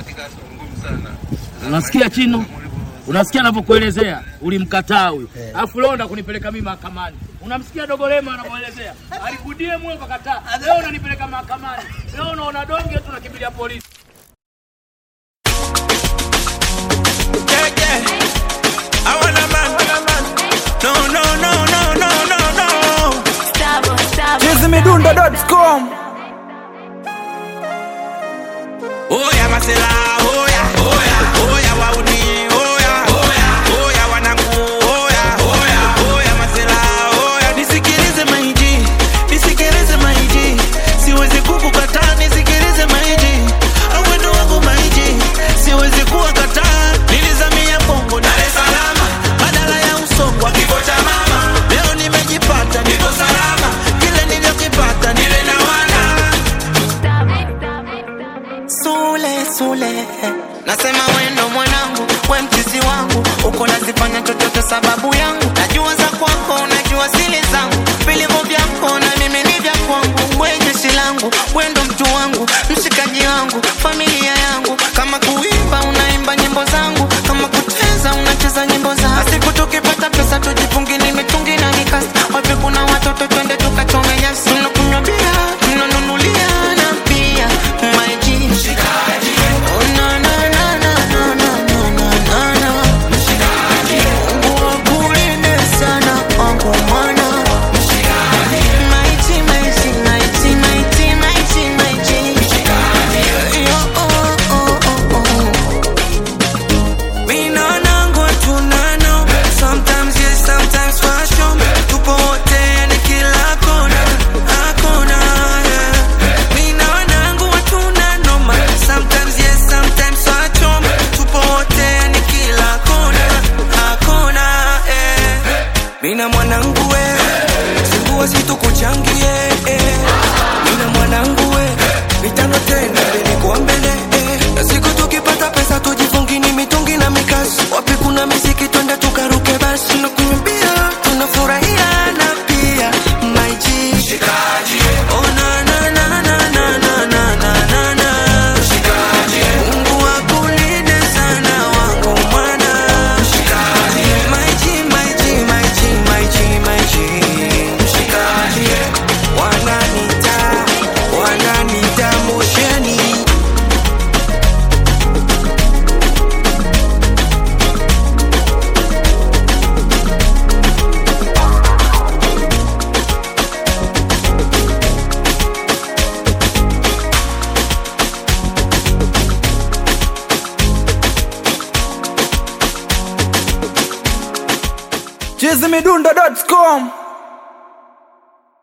Unasikia Chino? Unasikia anavyokuelezea? Ulimkataa huyu, alafu leo ndo kunipeleka mimi mahakamani. Unamsikia Dogolema anavyoelezea? Alikudie mwe ukakataa, leo unanipeleka mahakamani. Leo unaona donge tu nakimbilia polisi. Yeah, yeah. I want a man. No, no, no, no, no, no, no. chizimidundo.com Oya masela, oya, oya, oya wauni, oya, oya, oya wanangu, oya, oya, oya masela, oya. Nisikilize maiji, nisikilize maiji, siwezi kukukataa, nisikilize maiji, awendo wangu maiji, siwezi kuwakataa. Nilizamia Bongo, Dar es Salaam, badala ya usongo wa kifo cha mama. Leo nimejipata, niko salama, kile nilichokipata nile na wana Sule Sule, nasema wendo mwanangu, we mchizi wangu, uko nazifanya chochote sababu yangu, najua za kwako, najua sili zangu, vilivyo vyako na mimi ni vya kwangu, we jeshi langu, wendo mtu wangu, mshikaji wangu, familia yangu, kama kuimba unaimba nyimbo zangu, kama kucheza unacheza nyimbo zangu, siku tukipata pesa tujifungini mitungi na mikasi, wapi kuna watoto twende tukachome nyasi, tunakunywa bia, tunanunulia na pia maji Oh, na, na, na, na, na, na, na, na, na. Mungu akulinde sana wangu mwana. Maji, maji, maji, maji, maji, maji. Yo, oh, oh, oh, oh. Mina nangu tunano. Sometimes yes, sometimes fashion. Tupo wote yani kila kona, hakuna, yeah. Mina wanangu tunano, ma. Sometimes yes, sometimes fashion. Tupo wote yani kila kona, hakuna, yeah. Mina mwanangu we, sikuwa situkuchangie eh. Mina mwanangu we, mitano tena nilikuwa mbele eh. Na siku tukipata pesa tujifungini mitungi na mikasi, wapi kuna miziki twende tukaruke basi, tunakuimbia tunafurahia na pia maiji Oh, na, na, na, na, na, na, na, na, na, na. Mungu akulinde sana wangu mwana Maiji, maiji, maiji, maiji, maiji. Wananita, wananita mosheni chizimidundo.com